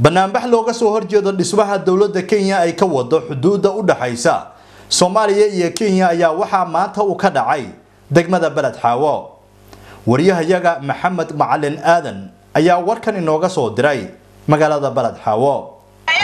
banaanbax looga soo horjeedo dhismaha dowladda kenya ay ka wado xuduudda u dhaxaysa soomaaliya iyo kenya ayaa waxaa maanta uu ka dhacay degmada beled xaawo wariyahayaga maxamed macalin aadan ayaa warkan inooga soo diray magaalada beled xaawo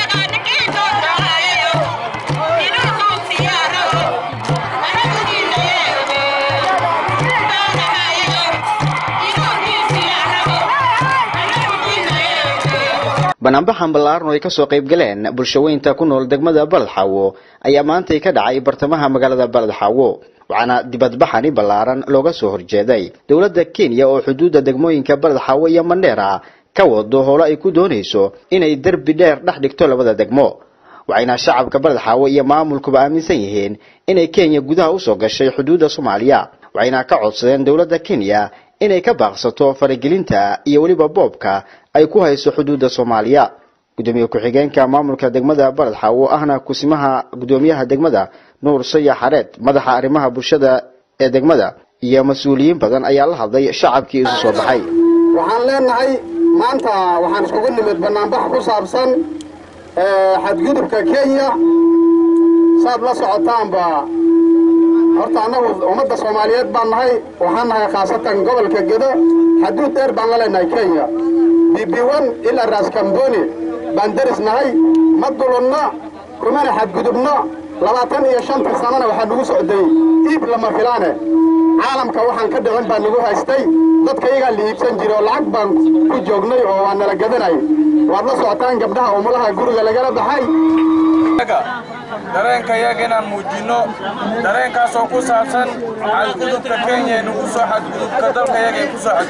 banaanbaxan ballaaran oo ay kasoo qayb galeen bulshaweynta ku nool degmada baled xaawo ayaa maantay ka dhacay bartamaha magaalada baled xaawo waxaana dibadbaxani ballaaran looga soo horjeeday dowladda kenya oo xuduudda degmooyinka baled xaawo iyo mandheera ka wado howlo ay ku doonayso inay derbi dheer dhex dhigto labada degmo waxayna shacabka baled xaawo iyo maamulkuba aaminsan yihiin inay kenya gudaha usoo gashay xuduudda soomaaliya waxayna ka codsadeen dowladda kenya inay ka baaqsato faragelinta iyo weliba boobka ay ku hayso xuduudda soomaaliya gudoomiye ku-xigeenka maamulka degmada baled xaawo ahna kusimaha gudoomiyaha degmada nuur saya xareed madaxa arrimaha bulshada ee degmada iyo mas-uuliyiin badan ayaa la hadlay shacabkii isu soo baxay waxaan leenahay maanta waxaan iskugu nimid banaanbax ku saabsan xadgudubka kenya saad la socotaanba horta annagu ummadda soomaaliyeed baan nahay waxaan nahay khaasatan gobolka gedo xaduud dheer baan la leenahay kenya bibiwan ilaa raaskamboni baan deris nahay ma dulunno kumana xadgudubno labaatan iyo shanta sannana waxaa nagu socday iib lama filaane caalamka waxaan ka dhicin baa nagu haystay dadka iyagaa la iibsan jiray oo lacag baan ku joognay oo waa nala gadanay waad la socotaan gabdhaha umulaha guriga lagala baxay dareenka yaga inaan muujinno dareenkaasoo ku saabsan xadgudubka kenya ee nagu soo xadgudubka dalka yaga ee ku soo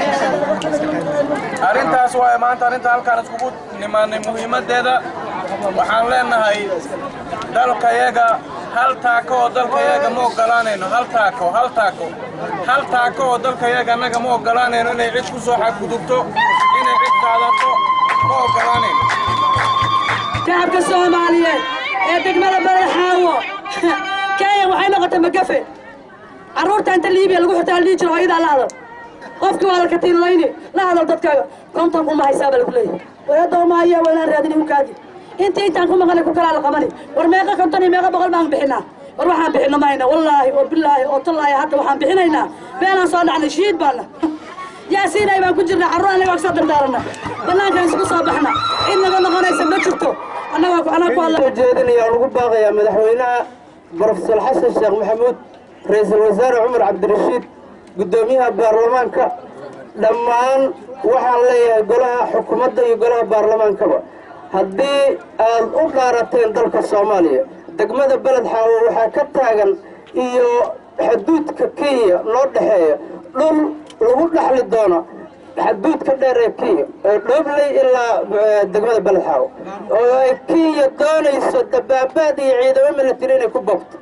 xadgudubka arrintaas waaye maanta arrinta halkaan iskugu nimaannay muhiimaddeeda waxaan leenahay dalka yaga hal taako oo dalka yaga ma oggolaanayno hal taako hal taako hal taako oo dalka yaga annaga ma oggolaanayno inay cid ku soo xadgudubto inay cid qaadato ma oggolaanayno shacabka soomaaliyeed ee degmada baled xaawo kenya waxay noqotay magafe carruurta inta liibiya lagu xirtaa la dhihi jiro hooyadaa la hadal qofkii waa dalkatiinlayni la hadal dadkaaga konton kuma haysaa baa lagu leeyahay wayadoomaaya waa inaan raadini hukaadi intii intaan ku maqanay ku kalaa la qabani war meeqa konton iyo meeqa boqol baan bixinaa war waxaan bixino mayna wallaahi oo bilaahi oo tallaahi hadda waxaan bixinaynaa beenaan soo dhacnay shiid baana yaasiinay baan ku jirna carruur anaga soo dardaarana bannaankaan isugu soo baxna cid naga noqonaysa ma jirto annagaa anaa ku hadla jeedinaya lagu baaqayaa madaxweynaha brofesor xasan sheekh maxamuud ra-iisul wasaare cumar cabdirashiid guddoomiyaha baarlamaanka dhammaan waxaan leeyahay golaha xukuumadda iyo golaha baarlamaankaba haddii aad u dhaarateen dalka soomaaliya degmada beled xaawo waxaa ka taagan iyo xuduudka kenya noo dhexeeya dhul lagu dhaxli doono xaduudka dheer ee kenya ee dhoobley ilaa degmada beled xaawo oo ay kenya doonayso dabaabaad iyo ciidamo milatari inay ku bogto